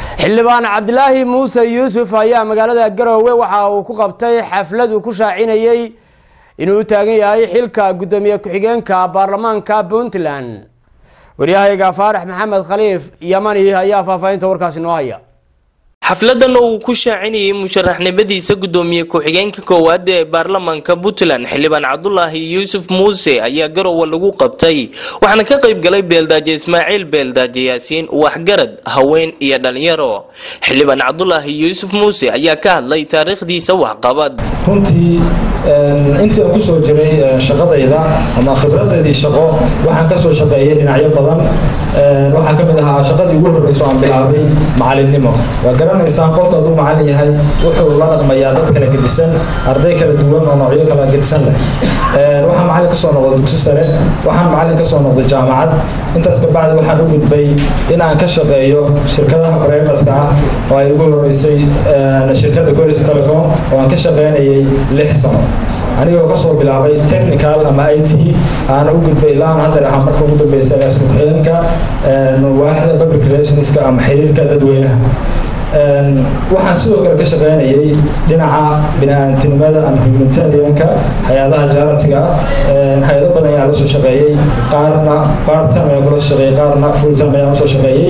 xildhibaan cabdilaahi muuse yuusuf ayaa magaalada garoowe waxa uu ku qabtay xaflad uu ku shaacinayey inuu u taagan yahay xilka guddoomiye ku-xigeenka baarlamaanka puntland waryahayga faarax maxamed khaliif yamani ayaa faahfaahinta warkaasi noo haya xafladan oo uu ku shaacinayay musharaxnimadiisa gudoomiye ku-xigeenka koowaad ee baarlamaanka puntland xildhibaan cabdulaahi yuusuf muuse ayaa garowe lagu qabtay waxaana ka qayb galay beeldaaje ismaaciil beeldaaje yaasiin waxgarad haween iyo dhalinyaro xildhibaan cabdulaahi yuusuf muuse ayaa ka hadlay taariikhdiisa waxqabad runtii intii aan kusoo jiray shaqadayda ama khibradeedii shaqo waxaan kasoo shaqeeyay dhinacyo badan waxaa ka mid ahaa shaqadii ugu horreyso aan bilaabay macalinimo waa garanaysaan qofka hadduu macalin yahay wuxuu la dhaqmayaa dad kala gedisan arday kala duwan oo noocyo kala gedisan leh waxaan macalin kasoo noqday dugsi sare waxaan macalin kasoo noqday jaamacad intaas kabacdi waxaan u gudbay in aan ka shaqeeyo shirkadaha bremerska ah oo ay ugu horeysay shirkadda golis telecom oo aan ka shaqeynayay lix sano anigoo kasoo bilaabay technical ama i t aana u gudbay ilaan hadda ahaa marka ugu dambeysa agaasku xidhanka waaxda public relationska ama xiriirka dadweynaha waxaan sidoo kale ka shaqeynayay dhinaca bini-aantinimada ama humanitarianka hay-adaha jaaratiga ah hay-ado badan ayaa la soo shaqeeyey qaarna bartime ayaa kula shaqeeyey qaarna fulltime ayaa usoo shaqeeyey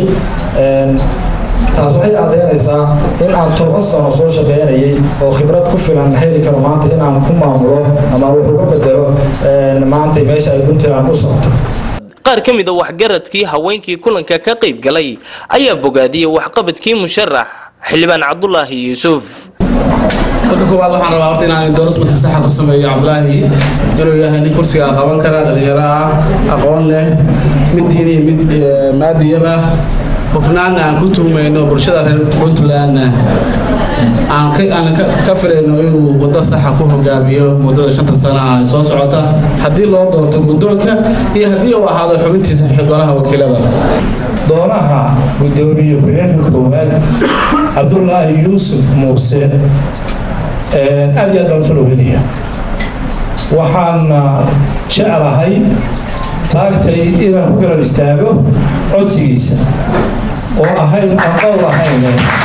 taas waxay caddeynaysaa in aan toban sano soo shaqeynayay oo khibrad ku filan heli karo maanta in aan ku maamulo ama wax uga bedelo maanta meesha ay puntland u socoto qaar ka mid a waxgaradkii haweenkii kulanka ka qayb galay ayaa bogaadiyey waxqabadkii musharax xildhibaan cabdulaahi yuusuf marka koowaad waxaan rabaa horta inaan endorsement saxa ku sameeyo cabdulaahi inuu yahay nin kursiga qaban kara dhalinyaro ah aqoon leh mid diin iyo mid maadiyaba hufnaanna aan ku tuhmayno bulshada reer puntlandna aan ka filayno inuu waddo saxa ku hogaamiyo muddada shanta sana ah soo socota haddii loo doorto guddoonka iyo haddii uu ahaado xubintiisa golaha wakiilada doonaha guddoomiye ku-xigeenka koowaad cabdulaahi yuusuf muuse aad iyo aad baan usoo dhaweynaya waxaana jeclahay taagtay inaan ku garab istaago codsigiisa oo ahayn aan qowl ahayn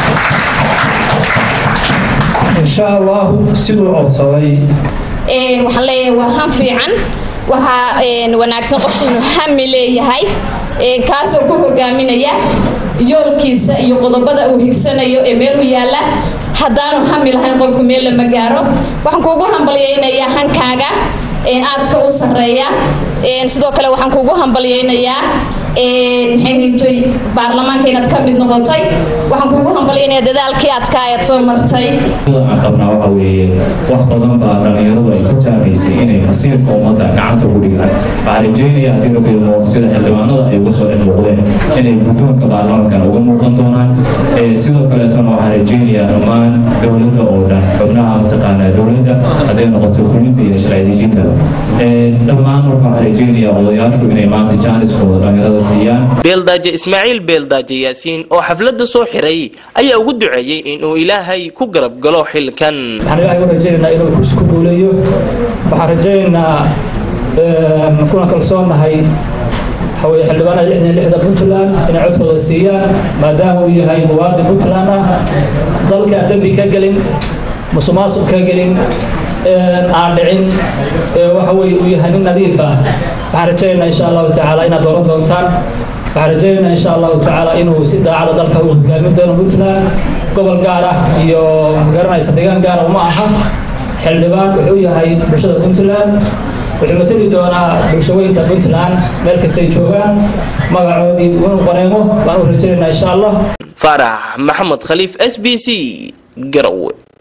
insha allahu siduu codsaday waxaan leeyahay waa han fiican waxaa wanaagsan qofku inuu hami leeyahay kaasoo ku hogaaminaya yoolkiisa iyo qodobada uu higsanayo ee meel u yaala haddaanu hami lahayn qofku meel lama gaaro waxaan kuugu hambalyaynayaa hankaaga aadka u sarreeya sidoo kale waxaan kuugu hambalyaynayaa maxay baarlamaanka inaad ka mid noqotay waxaan kuugu hambalyaynayaa dadaalkii adka ayaad soo martay aan qabnaa waxa weeye wax badan baa dhallinyaradu ay ku taamaysay inay masiirka ummadda gacanta ku dhigaan waxaa rajeynaya haddii rabidmo sida xildhibaanada ay uga soo dhex muuqdeen inay guddoonka baarlamaankana uga muuqan doonaan sidoo kaleetona waxaa rajeynayaa dhammaan dowladda oo dhan xubnaha mataqaanaa dowladda hadday noqoto fulinta iyo sharcidejintada dhammaan marka waxaa rajeynayaa odayaashu inay maanta jaaniskooda dhallinyarada beeldaaje ismaaciil beeldaaje yaasiin oo xafladda soo xiray ayaa ugu duceeyey inuu ilaahay ku garab galo xilkan waxaan ilaahay u rajaynaynaa inuu kursi ku guuleeyo waxaan rajaynaynaa kuna kalsoonnahay waxaweye xildhibaanada lixdan lixda puntland inay codkooda siiyaan maadaama uu yahay muwaadin puntland ah dalka dembi ka gelin musuqmaasuq ka gelin aan dhicin waxa weye uu yahay nin nadiif ah waxaan rajaynaynaa insha allahu tacaala inaad dooran doontaan waxaan rajaynaynaa insha allahu tacaala inuu si daacada dalka u hogaamin doono puntland gobol gaar ah iyo magaranaysa deegaan gaara uma aha xildhibaan wuxuu yahay bulshada puntland wuxuu matali doonaa bulshaweynta puntland meel kastay joogaan magacoodii unu qaneemo baan u rajaynaynaa insha allah faarax maxamed khaliif s b c garowe